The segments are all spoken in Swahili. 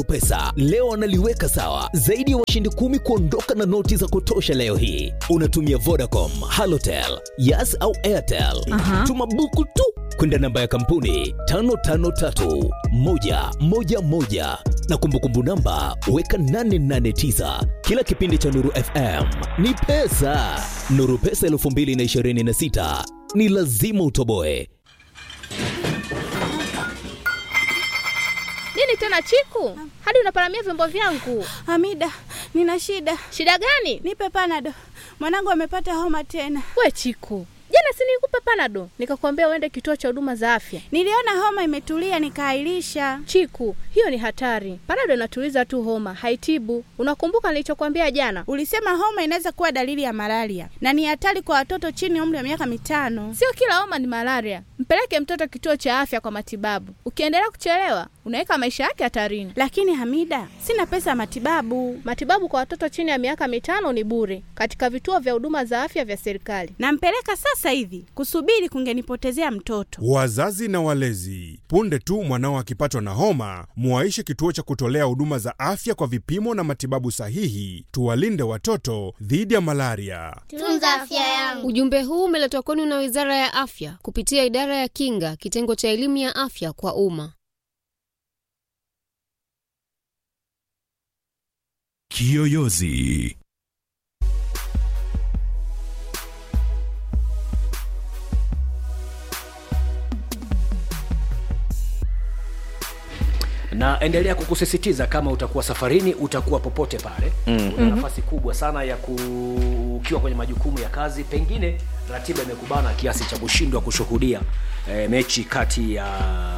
pesa leo wanaliweka sawa zaidi ya washindi kumi kuondoka na noti za kutosha leo hii unatumia vodacom halotel yas au airtel Aha. tuma buku tu kwenda namba ya kampuni 553111 na kumbukumbu namba weka 889 kila kipindi cha nuru fm ni pesa nuru pesa 226 ni lazima utoboe Nini tena Chiku? Hadi unaparamia vyombo vyangu. Hamida, nina shida. Shida gani? Nipe panado. Mwanangu amepata homa tena. We Chiku, jana si nilikupa panado nikakwambia uende kituo cha huduma za afya. Niliona homa imetulia nikaahirisha. Chiku, hiyo ni hatari. Panado inatuliza tu homa, haitibu. Unakumbuka nilichokwambia jana? Ulisema homa inaweza kuwa dalili ya malaria na ni hatari kwa watoto chini ya umri wa miaka mitano. Sio kila homa ni malaria. Mpeleke mtoto kituo cha afya kwa matibabu. Ukiendelea kuchelewa, unaweka maisha yake hatarini. Lakini Hamida, sina pesa ya matibabu. Matibabu kwa watoto chini ya miaka mitano ni bure katika vituo vya huduma za afya vya serikali. Nampeleka sasa hivi. Kusubiri kungenipotezea mtoto. Wazazi na walezi, punde tu mwanao akipatwa na homa, muwaishe kituo cha kutolea huduma za afya kwa vipimo na matibabu sahihi. Tuwalinde watoto dhidi ya malaria. Tunza afya yangu. Ujumbe huu umeletwa kwenu na Wizara ya Afya kupitia Idara ya Kinga, kitengo cha elimu ya afya kwa umma. Kiyoyozi. na endelea kukusisitiza kama utakuwa safarini utakuwa popote pale mm. una nafasi kubwa sana ya ku... ukiwa kwenye majukumu ya kazi pengine ratiba imekubana kiasi cha kushindwa kushuhudia e, mechi kati ya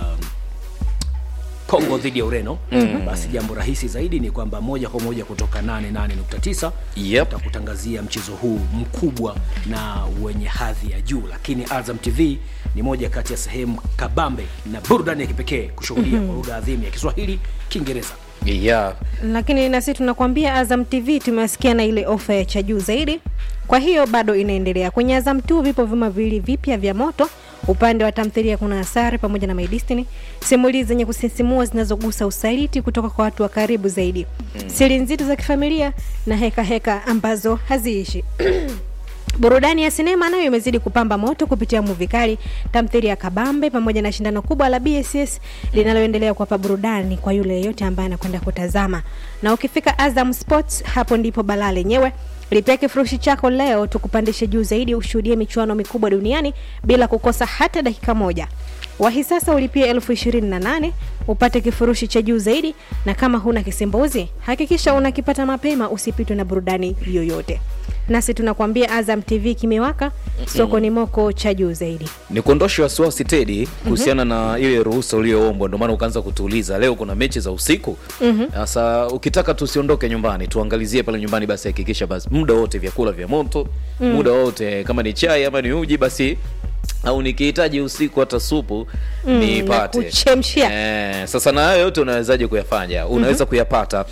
Kongo dhidi ya Ureno mm. basi jambo rahisi zaidi ni kwamba moja kwa moja kutoka 88.9 Yep. tutakutangazia mchezo huu mkubwa na wenye hadhi ya juu, lakini Azam TV ni moja kati ya sehemu kabambe na burudani ya kipekee kushuhudia kwa lugha adhimu ya Kiswahili, Kiingereza yeah. lakini na sisi tunakwambia azam tv tumewasikia na ile ofa ya cha juu zaidi kwa hiyo bado inaendelea kwenye azam tu vipo vyuma viwili vipya vya moto upande wa tamthilia kuna asari pamoja na my destiny simulizi zenye kusisimua zinazogusa usaliti kutoka kwa watu wa karibu zaidi mm. siri nzito za kifamilia na heka heka ambazo haziishi burudani ya sinema nayo imezidi kupamba moto kupitia muvi kali tamthiri ya kabambe pamoja na shindano kubwa la bss linaloendelea kuwapa burudani kwa yule yeyote ambaye anakwenda kutazama na ukifika azam sports hapo ndipo balaa lenyewe lipia kifurushi chako leo tukupandishe juu zaidi ushuhudie michuano mikubwa duniani bila kukosa hata dakika moja wahi sasa ulipie elfu ishirini na nane upate kifurushi cha juu zaidi na kama huna kisimbuzi hakikisha unakipata mapema usipitwe na burudani yoyote nasi tunakwambia azam tv kimewaka soko ni moko cha juu zaidi ni kuondoshe wasiwasi tedi kuhusiana na ile ruhusa uliyoombwa ndio maana ukaanza kutuuliza leo kuna mechi za usiku sasa ukitaka tusiondoke nyumbani tuangalizie pale nyumbani basi hakikisha basi muda wote vyakula vya moto muda wote kama ni chai ama ni uji basi au nikihitaji usiku hata supu Mm, nipate na kuchemshia. Eh, sasa na hayo yote unawezaje kuyafanya unaweza kuyapata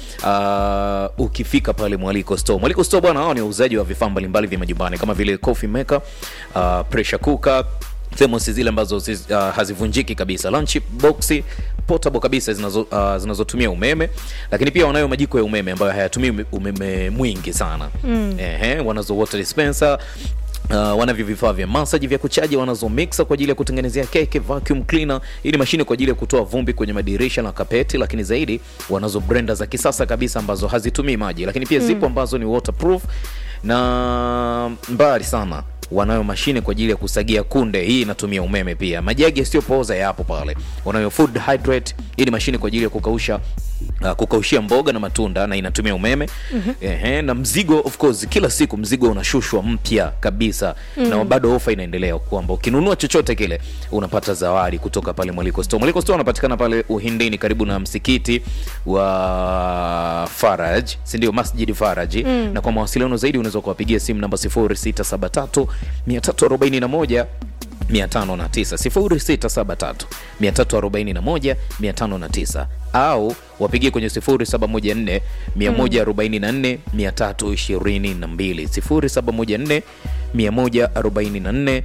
uh, ukifika pale mwaliko store mwaliko store bwana hao ni wauzaji wa vifaa mbalimbali vya majumbani kama vile coffee maker uh, pressure cooker thermos zile ambazo zi, uh, hazivunjiki kabisa lunch box portable kabisa zinazo, uh, zinazotumia umeme lakini pia wanayo majiko ya umeme ambayo hayatumii ume- umeme mwingi sana mm. Ehe, wanazo water dispenser Uh, wanavyo vifaa vya masaji vya kuchaji wanazo mixer kwa ajili ya kutengenezea keke vacuum cleaner hii ni mashine kwa ajili ya kutoa vumbi kwenye madirisha na kapeti lakini zaidi wanazo blender za kisasa kabisa ambazo hazitumii maji lakini pia zipo ambazo ni waterproof na mbali sana wanayo mashine kwa ajili ya kusagia kunde hii inatumia umeme pia majagi yasiyopooza yapo pale wanayo food hydrate hii ni mashine kwa ajili ya kukausha Uh, kukaushia mboga na matunda na inatumia umeme mm-hmm. Ehe, na mzigo of course kila siku mzigo unashushwa mpya kabisa mm. na bado ofa inaendelea kwamba ukinunua chochote kile unapata zawadi kutoka pale mwaliko store mwaliko store unapatikana pale uhindini karibu na msikiti wa faraj sindio masjidi faraj mm. na kwa mawasiliano zaidi unaweza kuwapigia simu namba 0673 341 509 0673 341 au wapigie kwenye 0714 144 322 0714 144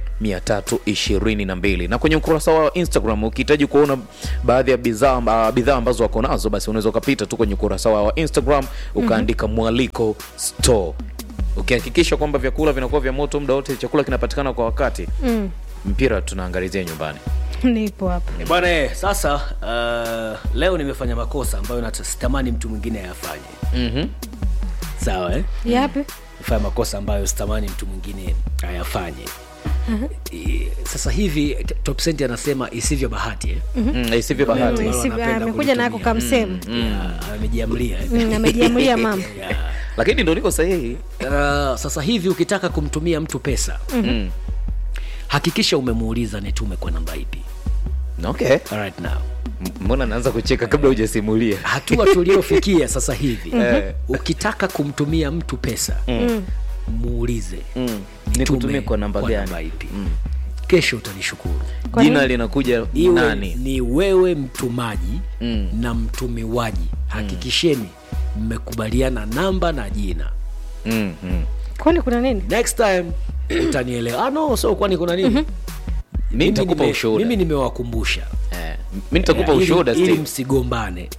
322 na kwenye ukurasa wa instagram ukihitaji kuona baadhi ya bidhaa amba- bidhaa ambazo wako nazo basi unaweza ukapita tu kwenye ukurasa wao wa instagram ukaandika mwaliko store ukihakikisha kwamba vyakula vinakuwa vya moto muda wote chakula kinapatikana kwa wakati mm. mpira tunaangalizia nyumbani nipo hapa Eh, bwana eh, sasa uh, leo nimefanya makosa ambayo nata- sitamani mtu mwingine ayafanye mm-hmm. sawa eh? yapi fanya makosa ambayo sitamani mtu mwingine ayafanye Eh, sasa hivi t- top Cent anasema isivyo bahati eh? mm, isivyo bahati Wale Isi- wanapenda amekuja nako kulitumia. kamsemu Yeah, amejiamlia eh? Mm, amejiamulia mambo Yeah. lakini ndo niko sahihi Uh, sasa hivi ukitaka kumtumia mtu pesa mm. hakikisha umemuuliza nitume kwa namba ipi okay Alright now M- mbona naanza kucheka kabla hujasimulia hatua tuliofikia sasa hivi Eh. ukitaka kumtumia mtu pesa muulize mm. nitume nikutumie kwa namba gani ipi kesho utanishukuru Kwa jina nini? linakuja iwe nani ni wewe mtumaji Mm. na mtumiwaji hakikisheni mmekubaliana namba na jina mm, mm. kwani kuna nini next time utanielewa ah, no so kwani kuna nini mi nitakupa nime- ushuhuda mimi nimewakumbusha Eh, mi nitakupa Ili- ushuhuda ili Steve. msigombane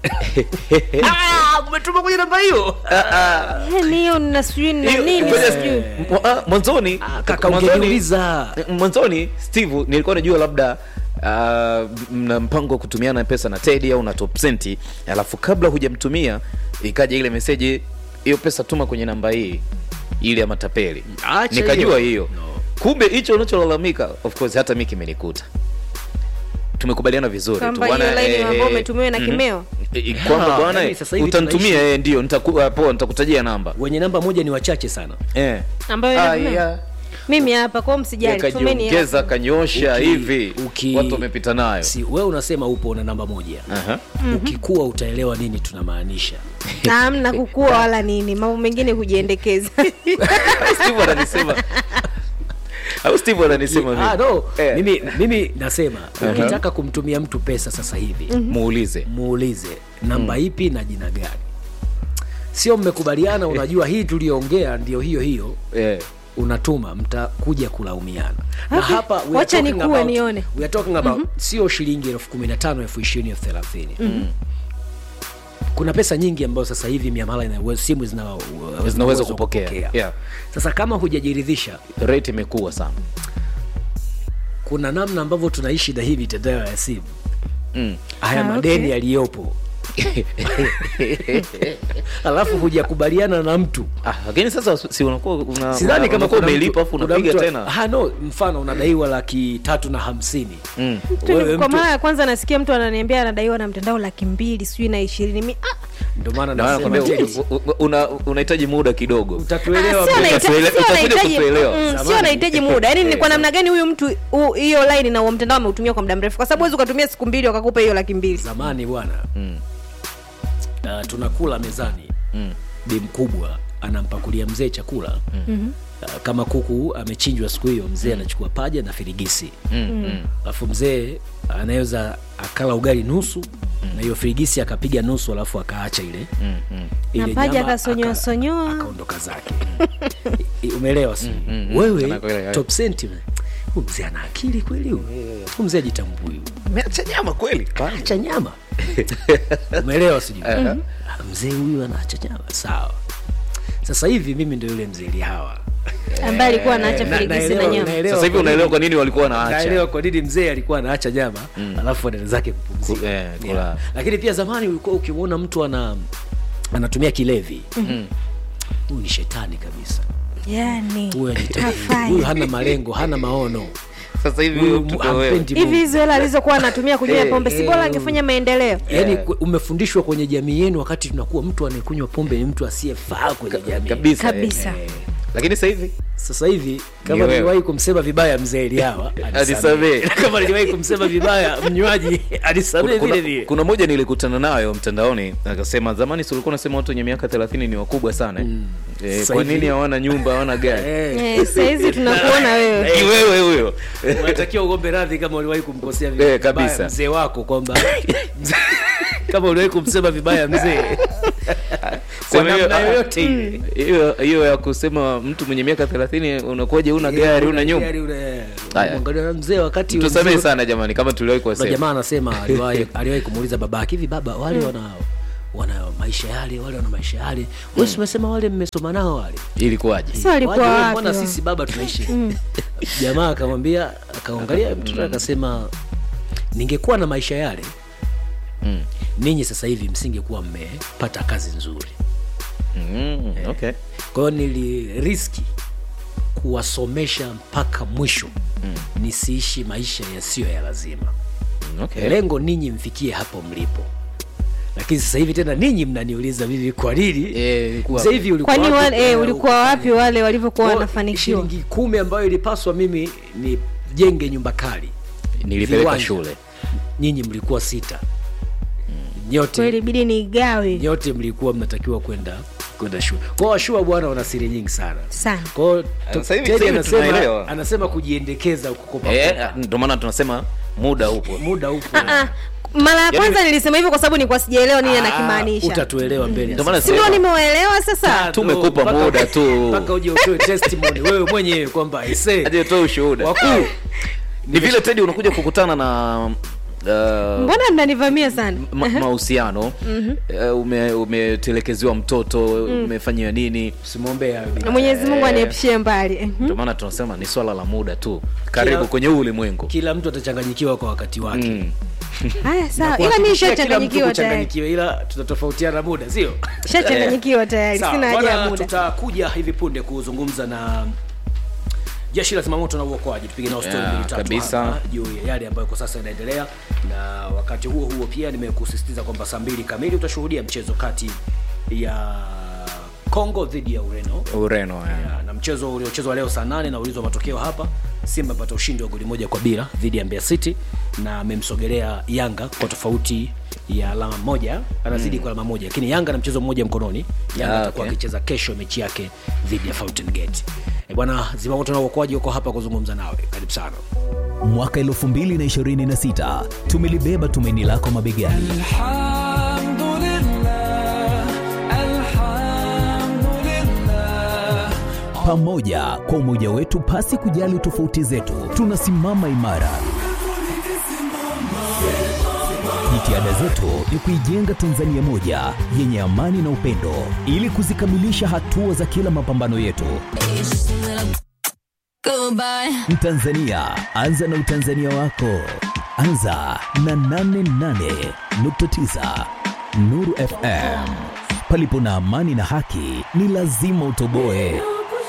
Ah, umetuma kwenye namba hiyo Eh, ni hiyo na sijui na Hiyo- nini ngoja- sijui Mwa- ah, mwanzoni Ah, kaka mwanzoni- ungeniuliza mwanzoni steve nilikuwa najua labda uh, mna mpango wa kutumiana pesa na tedi au na topsenti alafu kabla hujamtumia ikaja ile meseji hiyo pesa tuma kwenye namba hii ile ya matapeli Acha nikajua hiyo. hiyo kumbe hicho unacholalamika of course hata mi kimenikuta tumekubaliana vizuri tu Kwamba bwana, hiyo laini eh, ambayo eh, umetumiwa na mhm. kimeo? Eh, eh, kwamba Ah, bwana yani sasa hivi utanitumia tunaishi- eh, ndio nitaku- ah, poa nitakutajia namba wenye namba moja ni wachache sana eh. ambayo Ah, ina- yeah. mimi hapa kwao msijali tumeni kajiongeza kanyosha Uki- hivi uki- watu wamepita nayo si wewe unasema upo na namba moja Aha. ukikuwa utaelewa nini tunamaanisha amna kukua wala nini mambo mengine kujiendekeza Steve ananisema au Steve ananisema ah, mimi? no. Eh. mimi, mimi nasema ukitaka kumtumia mtu pesa sasa hivi muulize muulize namba ipi na jina gani sio mmekubaliana unajua hii tuliyoongea ndio hiyo hiyo eh. unatuma mtakuja kulaumiana na Okay. hapa we are Wacha talking nikuwe about- nione. we are talking about sio shilingi elfu kumi na tano elfu ishirini elfu thelathini kuna pesa nyingi ambayo sasa hivi miamala ina uwezo- simu zina zina zinaweza uwezo wa kupokea yeah. sasa kama hujajiridhisha rate imekuwa sana kuna namna ambavyo tunaishi na hii mitandao ya simu mm. haya Ah, madeni okay. yaliyopo alafu hujakubaliana na mtu ah, lakini sasa si unakuwa una, sidhani kama unakuwa kuna umelipa mtu- afu kuna unapiga mtu- tena Ah, no mfano unadaiwa laki tatu na hamsini mm. Wewe kwa mtu- mara ya kwanza nasikia mtu ananiambia anadaiwa na mtandao laki mbili sijui na ishirini mi ah, ndio maana Na maana nasema nakwambia, Teddy, u- u- una- unahitaji muda kidogo utatuelewa sio mbele. anahitaji- Utatuele- sio utakuja anahitaji- kutuelewa. mm, sio Zamani. anahitaji muda yaani ni kwa Eh. namna gani huyu mtu hu- hiyo line na huo mtandao ameutumia kwa muda mrefu kwa sababu huwezi ukatumia siku mbili wakakupa hiyo laki mbili zamani bwana Mm. uh, tunakula mezani Mm. bi mkubwa anampakulia mzee chakula Mhm. uh, kama kuku amechinjwa siku hiyo mzee anachukua paja na firigisi Mm. Mm. alafu mzee anaweza akala ugali nusu na hiyo firigisi akapiga nusu alafu akaacha ile Mm. Mm. ile Na paja nyama akasonyoa aka- sonyoa. akaondoka zake I- umeelewa si mm, mm. wewe Anakuelewa. top cent huyu mzee ana akili kweli huyu Huyu mzee ajitambui Umeacha nyama kweli acha nyama umeelewa sijui Aha. Ah, mzee huyu anaacha nyama sawa sasa hivi mimi ndo yule mzee lihawa ambaye alikuwa anaacha Na- firigisi na naelewa- nyama naelewa sasa hivi kwa unaelewa nini- kwa nini walikuwa wanaacha naelewa kwa nini mzee alikuwa anaacha nyama Mm. alafu anaenda zake kupumzika Ku- eh, kula. Yeah. lakini pia zamani ulikuwa ukimwona mtu ana anatumia kilevi Mm. huyu ni shetani kabisa yani huyu ajitambui. hafai. huyu hana malengo hana maono sasa hivi huyu huyo mtu kwa wewe hampendi hivi Mungu. hizo hela alizokuwa anatumia kunywa Eh, pombe si eh, bora angefanya maendeleo yaani Yeah. ku- umefundishwa kwenye jamii yenu wakati tunakuwa mtu anayekunywa pombe ni mtu asiyefaa kwenye jamii kabisa eh. kabisa Eh, lakini sasa hivi sasa hivi Ni kama wewe. niliwahi kumsema vibaya mzee Eliawa Anisamehe. kama niliwahi kumsema vibaya mnywaji anisamehe kuna, vile kuna, vile kuna moja nilikutana nayo mtandaoni akasema zamani si ulikuwa unasema watu wenye miaka thelathini ni wakubwa sana mm. e, Sasa kwa hivi- nini hawana nyumba hawana gari Eh, Eh, sahizi tunakuona wewe ni wewe huyo unatakiwa uombe radhi kama uliwahi kumkosea Eh, vibaya kabisa. mzee wako kwamba kama uliwahi kumsema vibaya mzee kwa Sema hiyo- namna yoyote ile hiyo hiyo ya kusema mtu mwenye miaka thelathini unakuwaje una gari una nyumba Gari, una- Haya. unamwangalia mzee wakati tusamehe mzee- sana jamani kama tuliwahi kuna kuwasema jamaa anasema aliwahi aliwahi kumuuliza babake hivi baba wale wana wana maisha yale wale wana maisha yale wewe umesema wale mmesoma nao wale ilikuwaje Sasa walikuwa Waje, wewe wapi mbona wao? sisi baba tunaishi jamaa akamwambia akaangalia mtoto akasema ningekuwa na maisha yale Mm. ninyi sasa hivi msingekuwa mmepata kazi nzuri Mm, okay. kwa hiyo niliriski kuwasomesha mpaka mwisho mm. nisiishi maisha yasiyo ya lazima Mm, okay. lengo ninyi mfikie hapo mlipo lakini sasa hivi tena ninyi mnaniuliza mimi kwa nini Eh, ilikuwa- sasa hivi ulikuwa kwani wapi? wale, eh, Eh, ulikuwa wapi wale walivyokuwa kwa wanafanikiwa shilingi kumi ambayo ilipaswa mimi nijenge nyumba kali nilipeleka viwanja. shule nyinyi mlikuwa sita nyote kweli bidi niigawe nyote mlikuwa mnatakiwa kwenda kwenda shule kwao washua bwana wana siri nyingi sana sana kwao Sasa hivi- Teddy sasa hivi anasema, tunaelewa. anasema kujiendekeza kukopa Eh, kopa. ndio maana tunasema muda upo muda upo Ah, mara ya kwanza nilisema hivyo kwa sababu nilikuwa sijaelewa nini Ah, anakimaanisha utatuelewa mbele ya Ndio maana si ndio sema- nimewaelewa sasa sasa. tumekupa Mpaka- muda tu. mpaka uje utoe testimony wewe mwenyewe kwamba aisee aje toa ushuhuda wakuu ni vile tedi unakuja kukutana na uh, mbona mnanivamia sana ma- mahusiano uh, ume, umetelekeziwa mtoto umefanyiwa nini simwombee hayo bila- mwenyezi mungu aniepushie mbali Mhm. ndio maana tunasema ni swala la muda tu karibu Kila- kwenye huu ulimwengu kila mtu atachanganyikiwa kwa wakati wake mm. haya sawa ila mi Kuhakikishia kila mtu shachanganyikiwa tayari kuchanganyikiwa ila tutatofautiana muda sio shachanganyikiwa tayari Sawa, sina haja ya bwana, muda tutakuja hivi punde kuzungumza na jeshi la zimamoto na uokoaji tupige nao stori Yeah, mbili tatu kabisa. hapa juu ya yale ambayo kwa sasa yanaendelea na wakati huo huo pia nimekusisitiza kwamba saa mbili kamili utashuhudia mchezo kati ya congo dhidi ya ureno ureno yeah. Ya, na mchezo uliochezwa leo saa nane na ulizwa matokeo hapa simba apata ushindi wa goli moja kwa bila dhidi ya Mbeya city na amemsogelea yanga kwa tofauti ya alama moja anazidi mm. kwa alama moja lakini yanga na mchezo mmoja mkononi yanga Ah, atakuwa okay. akicheza kesho mechi yake dhidi ya fountain gate e bwana zimamoto na uokoaji uko hapa kuzungumza nawe karibu sana mwaka 2026 tumelibeba tumaini lako mabegani pamoja kwa umoja wetu pasi kujali tofauti zetu tunasimama imara jitihada zetu ni kuijenga tanzania moja yenye amani na upendo ili kuzikamilisha hatua za kila mapambano yetu mtanzania anza na utanzania wako anza na 88.9 nuru fm palipo na amani na haki ni lazima utoboe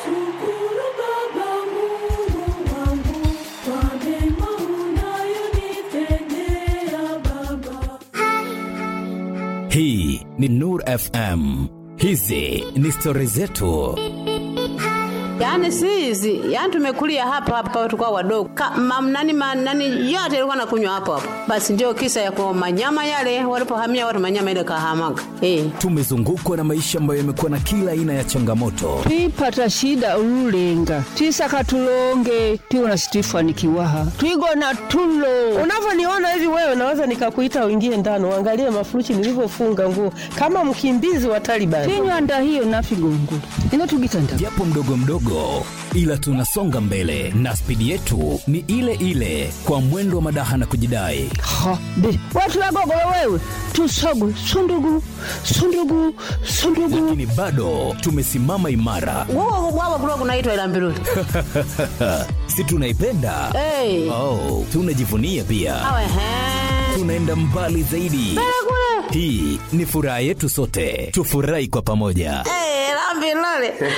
hii ni nur fm hizi ni stori zetu Yaani si hizi, yaani tumekulia hapa hapa tulikuwa wadogo. Ka, mam, nani, ma, nani yote ilikuwa nakunywa hapo hapo. Basi ndio kisa ya kwa manyama yale walipohamia watu manyama ile kahamaga. Eh. tumezungukwa na maisha ambayo yamekuwa na kila aina ya changamoto twipata shida ululenga twisaka tulonge tiwona situifanikiwaha twigona tulo unavyoniona hivi wewe naweza nikakuita uingie ndani uangalie mafuruchi nilivyofunga nguo kama mkimbizi wa Taliban. tinywanda hiyo nafigongo ino tugitanda japo mdogo mdogo ila tunasonga mbele na spidi yetu ni ile ile kwa mwendo wa madaha na kujidai ha be watu wagogolo wewe tusogwe sundugu sundugu sundugu lakini bado tumesimama imara Wao wao kulikuwa kunaitwa ila mbiruli. si tunaipenda Eh. oh, tunajivunia pia Awe he. tunaenda mbali zaidi hii ni furaha yetu sote tufurahi kwa pamoja Eh, la mbiruli.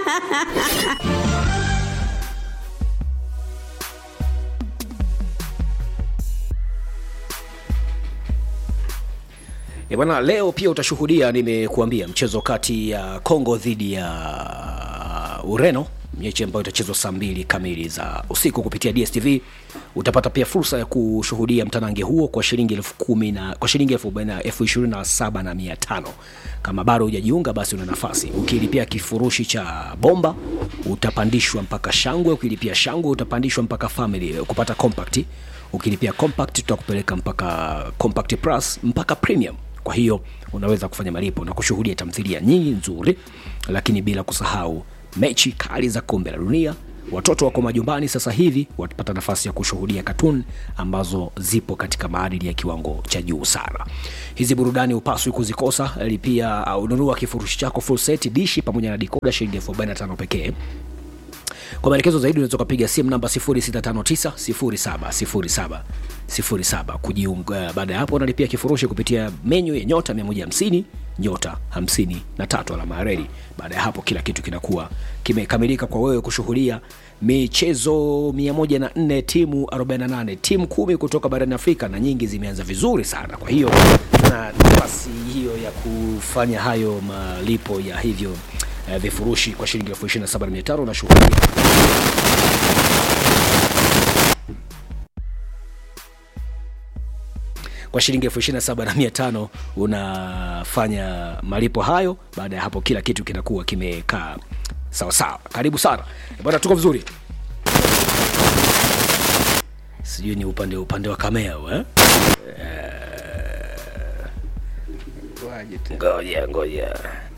E bwana, leo pia utashuhudia, nimekuambia mchezo kati ya Congo dhidi ya Ureno, mechi ambayo itachezwa saa mbili kamili za usiku kupitia DSTV. Utapata pia fursa ya kushuhudia mtanange huo kwa shilingi elfu kumi na kwa shilingi elfu arobaini na- elfu ishirini na saba na mia tano. Kama bado hujajiunga, basi una nafasi. Ukilipia kifurushi cha bomba utapandishwa mpaka shangwe, ukilipia shangwe utapandishwa mpaka family kupata compact ukilipia compact tutakupeleka mpaka compact plus mpaka premium kwa hiyo unaweza kufanya malipo na kushuhudia tamthilia nyingi nzuri lakini bila kusahau mechi kali za kombe la dunia watoto wako majumbani sasa hivi watapata nafasi ya kushuhudia katun ambazo zipo katika maadili ya kiwango cha juu sana hizi burudani hupaswi kuzikosa lipia uh, ununua kifurushi chako full set dishi pamoja na dikoda shilingi elfu arobaini na tano pekee kwa maelekezo zaidi unaweza ukapiga simu namba 0659 0707 kujiunga baada ya hapo unalipia kifurushi kupitia menyu ya nyota 150 nyota 53 alama ya reli baada ya hapo kila kitu kinakuwa kimekamilika kwa wewe kushuhudia michezo 104 timu 48 timu kumi kutoka barani afrika na nyingi zimeanza vizuri sana kwa hiyo na nafasi hiyo ya kufanya hayo malipo ya hivyo uh, vifurushi kwa shilingi elfu ishirini na saba na mia tano unashuhudia kwa shilingi elfu ishirini na saba na mia tano unafanya malipo hayo baada ya hapo kila kitu kinakuwa kimekaa sawasawa karibu sana bwana tuko vizuri sijui ni upande upande wa kamea eh? ngoja ngoja